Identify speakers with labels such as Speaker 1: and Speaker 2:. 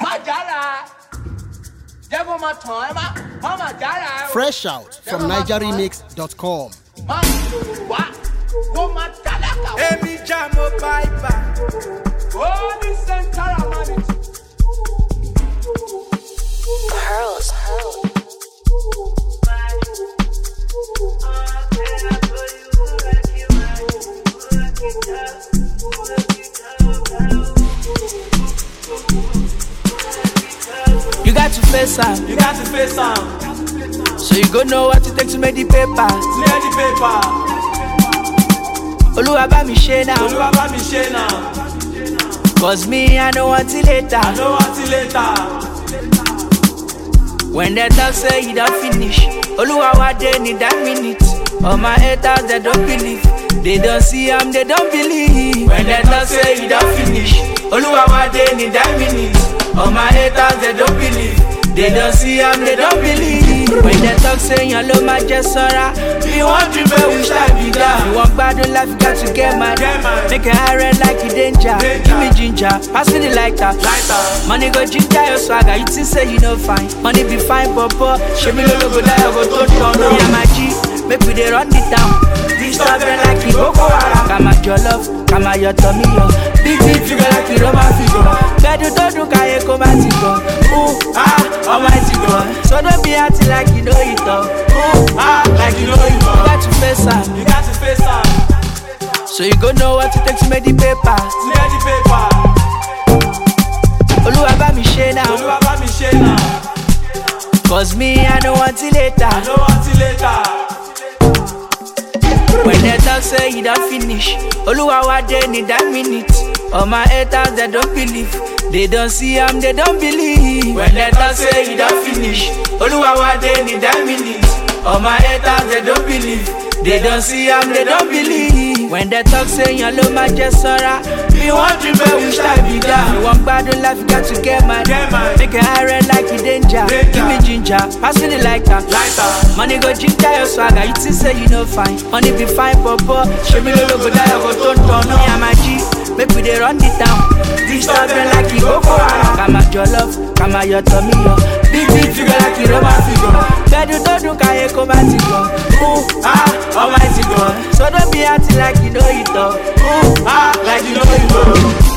Speaker 1: má jára jẹ́ kó máa tàn ẹ́ má má má jára ẹ́ o.
Speaker 2: Fresh out from NigerRemix.com.
Speaker 1: má wá kó má tálákà o.
Speaker 3: Èmi já mo báìbà.
Speaker 1: ó ní central humanity.
Speaker 4: Pearls.
Speaker 5: You got to face am,
Speaker 3: You got to face am.
Speaker 5: so you go know what it takes to make the paper.
Speaker 3: Clear the paper.
Speaker 5: Oluwa bá mi ṣe now,
Speaker 3: Olúwa bá mi ṣe náà.
Speaker 5: cause me I know until later.
Speaker 3: I know until later.
Speaker 5: When they talk say you don't finish, Oluwa wa dey need that minute. All my haters they don't believe, they don't see am they don't believe. When they talk say you don't finish, Oluwa wa dey need that minute. All my haters they don't believe, they don't see am they don't believe. When they talk say yan ló máa jẹ sọ́ra, you want to be wish I be down. You want gbádùn life you got to get mad.
Speaker 3: Get mad.
Speaker 5: Make it high red like you danger.
Speaker 3: Danger.
Speaker 5: Give me ginger, pass me the lighter.
Speaker 3: Lighter.
Speaker 5: Money go ginger your swagger, you think say you no fine. Money be fine, papa. Show me logo go die, I go touch down. Me and my G, make we dey run it down. This stuff them like it Boko Haram. Come at your love, come at your tummy, yo. Big big figure like it Roman figure. Bedu to do kaye come at it go. Ooh ah, almighty God. So don't be acting like you know it all. Ooh ah,
Speaker 3: Like you know you
Speaker 5: you
Speaker 3: know.
Speaker 5: got to face am.
Speaker 3: You got to face am.
Speaker 5: So you go know what it takes to make the paper.
Speaker 3: Clear the paper.
Speaker 5: Oluwa bá mi ṣe now,
Speaker 3: Olúwa bá mi ṣe náà.
Speaker 5: cause me I know until later.
Speaker 3: I know until later.
Speaker 5: When they talk say you don't finish, Oluwa wa dey need that minute. All my haters they don't believe, they don't see am they don't believe. When they talk say you don't finish, Oluwa wa dey need that minute. All my haters they don't believe, they don't see am they don't believe. When they talk say yan ló máa jẹ sọ́ra, me want to be wish I be down. You want gbádùn life you got to get mad.
Speaker 3: Get mad.
Speaker 5: Make it high red like you danger.
Speaker 3: Danger.
Speaker 5: Give me ginger, pass me the lighter.
Speaker 3: Lighter.
Speaker 5: Money go ginger your swagger, you think say you no fine. Money be fine, papa. Show me logo go die, I go turn turn. Me and my G, make we dey run it down. This stuff them like it Boko Haram. Come at your love, come at your tummy, yo. Big big figure like it Roman figure. Bedu to do kaye come at it go. Ooh ah, almighty God. So don't be acting like you know it all. Ooh ah,
Speaker 3: Like you know you know.